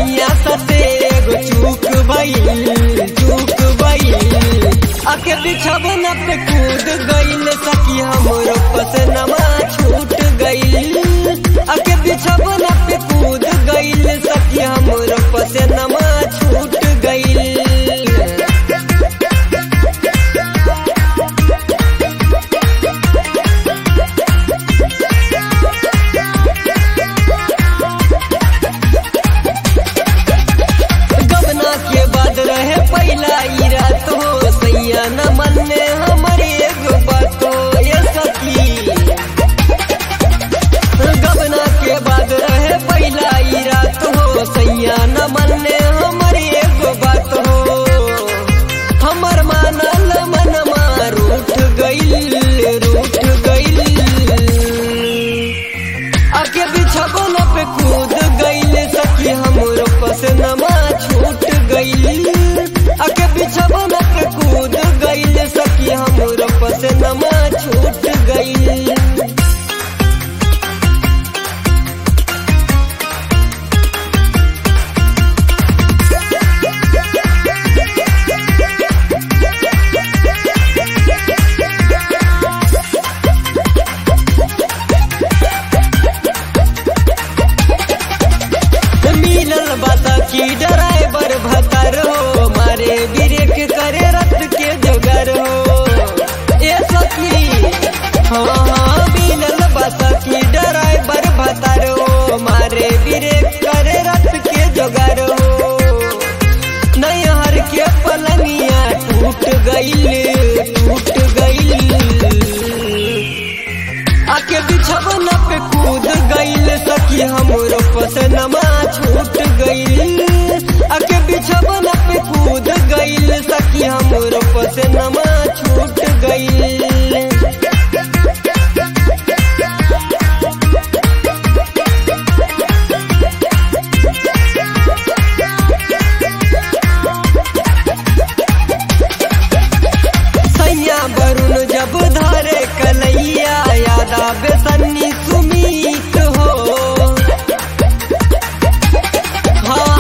सैया सते एगो चूक भइल चूक भइल आके बिछवन पे कूद गइल सखी हमरो पसनमा छूट गइल आके बिछवन पे कूद गइल सखी हमरो पसनमा छूट गइल गबना के बाद रहे पहला ई रात हो सैया न मन में हमारी एगो बात हो ये सखी गबना के बाद रहे पहला ई रात हो सैया न मन में हमारी एगो बात हो हमर मानल मनमा रूठ गइल रूठ गइल आके बिछवन पे कूद गइल सखी हमरो पसनमा छूट गइल आके बिछवन पे कूद गइल सखी हमरो पसनमा छूट गइल मिलल बाता की ड्राइवर भतर हो मारे ब्रेक करे रथ के जगर हो ए सखी हाँ हाँ मिलल बाता की ड्राइवर भतर हो मारे ब्रेक करे रथ के जगर हो नैहर के पलंगिया टूट गइल टूट गइल आके बिछवन पे कूद गइल सखी हमरो पसनमा छूट गइल आके बिछवन पे कूद गइल सखी हमरो पसनमा